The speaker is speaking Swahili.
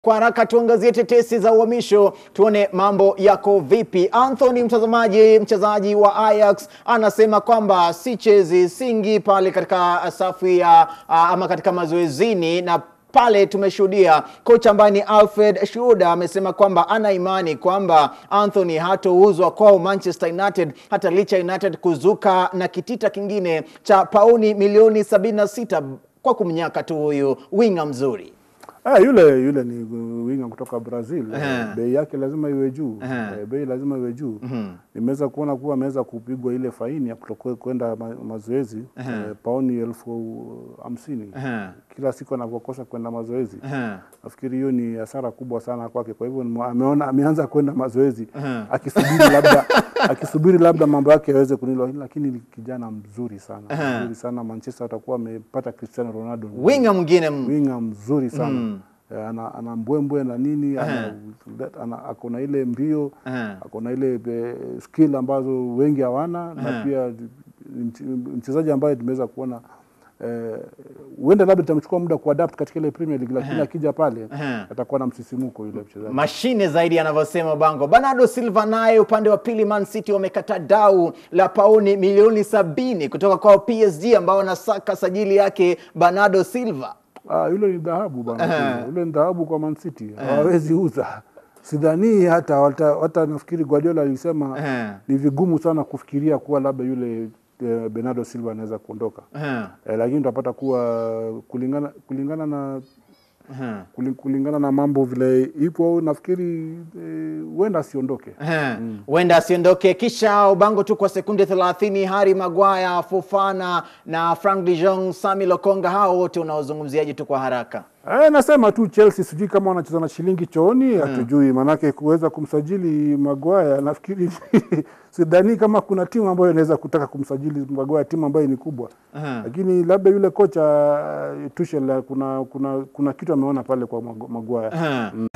Kwa haraka tuangazie tetesi za uhamisho, tuone mambo yako vipi. Anthony, mtazamaji, mchezaji wa Ajax anasema kwamba si chezi singi pale katika safu ya ama katika mazoezini na pale tumeshuhudia kocha ambaye ni Alfred Shuda amesema kwamba ana imani kwamba Anthony hatouzwa kwao Manchester United hata licha United kuzuka na kitita kingine cha pauni milioni 76 kwa kumnyaka tu huyu winga mzuri. Ah, yule yule ni winga kutoka Brazil. Ehe. Bei yake lazima iwe juu. Ehe. Eh, Bei lazima iwe juu. Nimeweza kuona kuwa ameweza kupigwa ile faini ya kutoka kwenda ma- mazoezi eh, pauni elfu hamsini Ehe. kila siku anavyokosa kwenda mazoezi. Ehe. Nafikiri hiyo ni hasara kubwa sana kwake. Kwa hivyo nimo- ameona ameanza kwenda mazoezi Ehe. akisubiri labda akisubiri labda mambo yake yaweze kunilo, lakini ni kijana mzuri sana Ehe. mzuri sana. Manchester watakuwa wamepata Cristiano Ronaldo Winga mwingine m- winga mzuri sana Eh, ana, ana mbwembwe na nini ana, ana, ako na ile mbio Ehe. ako na ile eh, skill ambazo wengi hawana na pia ni mch- mchezaji ambaye tumeweza kuona eh, huenda labda itamchukua muda kuadapt katika ile Premier League, lakini akija pale Ehe. atakuwa na msisimko yule mchezaji. mashine zaidi anavyosema Bango. Bernardo Silva naye upande wa pili, Man City wamekata dau la pauni milioni sabini kutoka kwa PSG ambao wanasaka sajili yake Bernardo Silva. Ah, yule ni dhahabu bana, yule ni dhahabu kwa Man City, hawawezi uza. Sidhani hata hata, hata nafikiri Guardiola alisema Ehe. ni vigumu sana kufikiria kuwa labda yule eh, Bernardo Silva anaweza kuondoka Ehe. eh, lakini utapata kuwa kulingana kulingana na Ehe. kuli- kulingana na mambo vile ipo, nafikiri eh, huenda asiondoke. Ehe. huenda asiondoke. Kisha ubango tu kwa sekunde 30, Harry Maguire, Fofana na Frank de Jong, Sami Lokonga, hao wote unaozungumziaje tu kwa haraka? Eh, nasema tu Chelsea sijui kama wanacheza na shilingi chooni, hatujui manake kuweza kumsajili Maguire nafikiri sidhani kama kuna timu ambayo inaweza kutaka kumsajili Maguire, timu ambayo ni kubwa Aha. lakini labda yule kocha uh, Tuchel kuna, kuna, kuna kitu ameona pale kwa Magu- Maguire. Ehe.